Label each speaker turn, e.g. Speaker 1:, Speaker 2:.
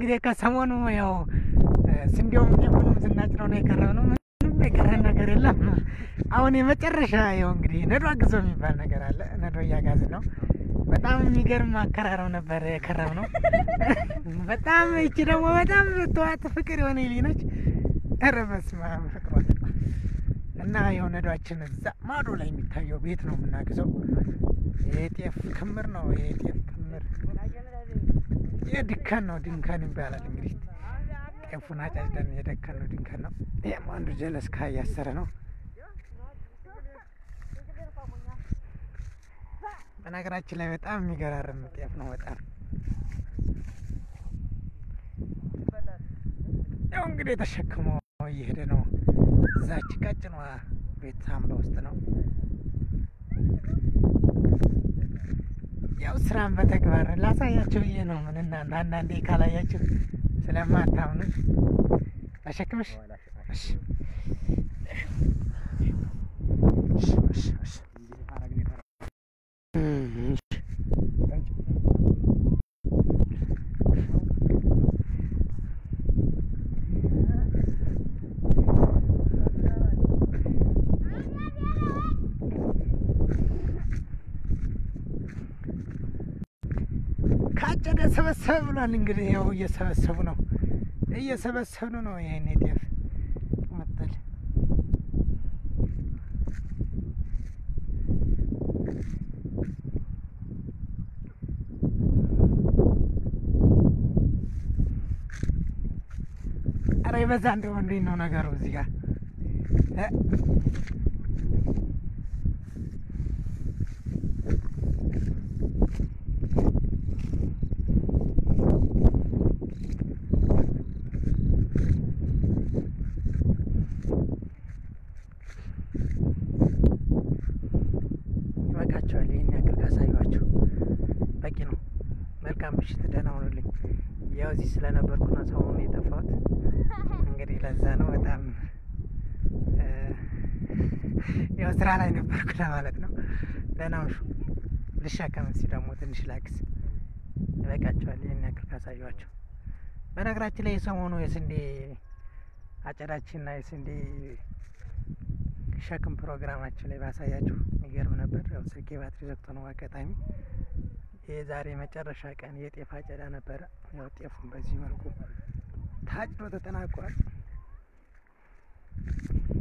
Speaker 1: እንግዲህ ከሰሞኑ ያው ስንዴውም ጤፉንም ስናጭነው ነው የቀረው ነው። ምንም የቀረን ነገር የለም። አሁን የመጨረሻ ያው እንግዲህ ነዶ አግዞ የሚባል ነገር አለ። ነዶ እያጋዝን ነው። በጣም የሚገርም አከራረው ነበር የከረም ነው። በጣም ይቺ ደግሞ በጣም ተዋት ፍቅር የሆነ ልጅ ነች። ኧረ በስመ አብ ፍቅሯ እና ያው ነዷችን እዛ ማዶ ላይ የሚታየው ቤት ነው የምናግዘው። የጤፍ ክምር ነው። የጤፍ ክምር የድከን ነው። ድንከን ይባላል እንግዲህ ጤፉን አጫጭደን የደከን ነው ድንከን ነው። ይህም አንዱ ጀለስካ እያሰረ ነው። በነገራችን ላይ በጣም የሚገራርም ጤፍ ነው። በጣም ያው እንግዲህ ተሸክሞ እየሄደ ነው። እዛች ቀጭኗ ቤት አምባ ውስጥ ነው። ያው ስራን በተግባር ላሳያችሁ ብዬ ነው። ምን እናንተ አንዳንዴ ካላያችሁ ስለማታምኑ አሸክምሽ እሺ እሺ እሺ እሺ ካጨደ ሰበሰበ ብሏል። እንግዲህ ያው እየሰበሰቡ ነው እየሰበሰቡ ነው። ይሄን ጤፍ መጠል ኧረ ይበዛ እንደው እንዴት ነው ነገሩ እዚህ ጋር እ ይበቃቸዋል። ይህን ያክል ካሳዩዋቸው በቂ ነው። መልካም ምሽት፣ ደህና ሁኑልኝ። ያው እዚህ ስለነበርኩ ነው ሰሞኑን የጠፋሁት። እንግዲህ ለዛ ነው በጣም ያው ስራ ላይ ነበርኩ ለማለት ነው። ደህና ሁኑ። ልሻከም እስኪ ደግሞ ትንሽ ላግዝ። ይበቃቸዋል። ይህን ያክል ካሳዩዋቸው። በነገራችን ላይ የሰሞኑ የስንዴ አጨዳችንና የስንዴ ሸክም ፕሮግራማችን ላይ ባሳያችሁ የሚገርም ነበር። ያው ስልኬ ባትሪ ዘግቶ ነው አጋጣሚ። የዛሬ መጨረሻ ቀን የጤፍ አጨዳ ነበረ። ያው ጤፉን በዚህ መልኩ ታጭዶ ተጠናቋል።